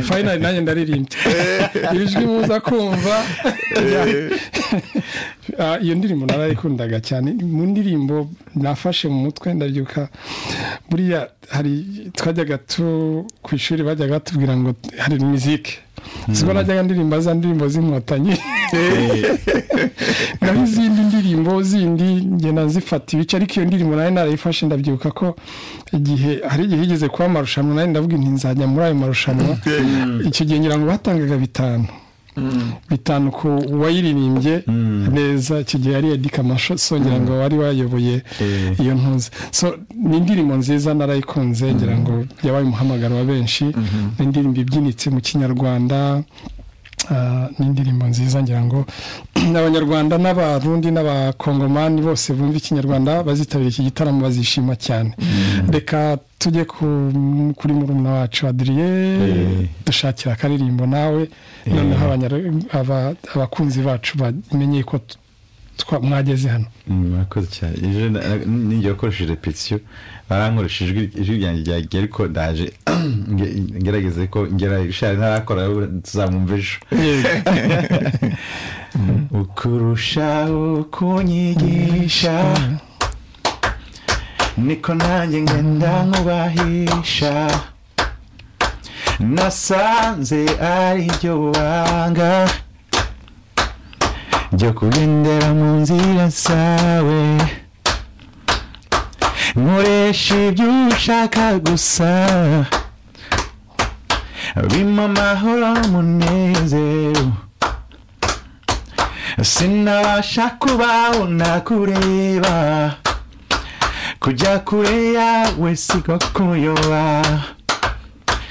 fayinari nanjye ndaririmbye ibijwi muza kumva iyo ndirimbo narayikundaga cyane mu ndirimbo nafashe mu mutwe ndabyuka buriya hari twajyaga tu ku ishuri bajyaga batubwira ngo hari mizike siko najyaga ndirimba za ndirimbo z'inkotanyi naho izindi ndirimbo zindi ngenda zifata ibice ariko iyo ndirimbo nayo narayifashe ndabyuka ko igihe hari igihe igeze kuba amarushanwa nayo ndavuga inti nzajya muri ayo marushanwa icyo gihe ngira ngo batangaga bitanu bitanu ku wayiririmbye neza icyo gihe yari edika amasosongera ngo wari wayoboye iyo ntuzi so ni indirimbo nziza narayikunze ngira ngo yabaye umuhamagaro wa benshi ni indirimbo ibyinitse mu kinyarwanda ni indirimbo nziza ngira ngo abanyarwanda n'abarundi n'abakongomani bose bumva ikinyarwanda bazitabira iki gitaramo bazishima cyane reka tujye kuri murumuna wacu adiriye dushakira akaririmbo nawe noneho abakunzi bacu bamenye ko mwageze hano murakoze cyane ejo n'igihe wakoresheje repetisiyo barankoresha ijwi ryanjye ryagiye ariko ndaje ngerageze ko ngera ishari ntarakora tuzamwumva ejo ukurushaho kunyigisha niko nanjye ngenda nkubahisha nasanze ari byo banga byo kugendera mu nzira zawe nkoresha ibyo ushaka gusa bimpa amahoro n'umunezero sinabasha kubaho nakureba kujya kure yawe si ko kuyoba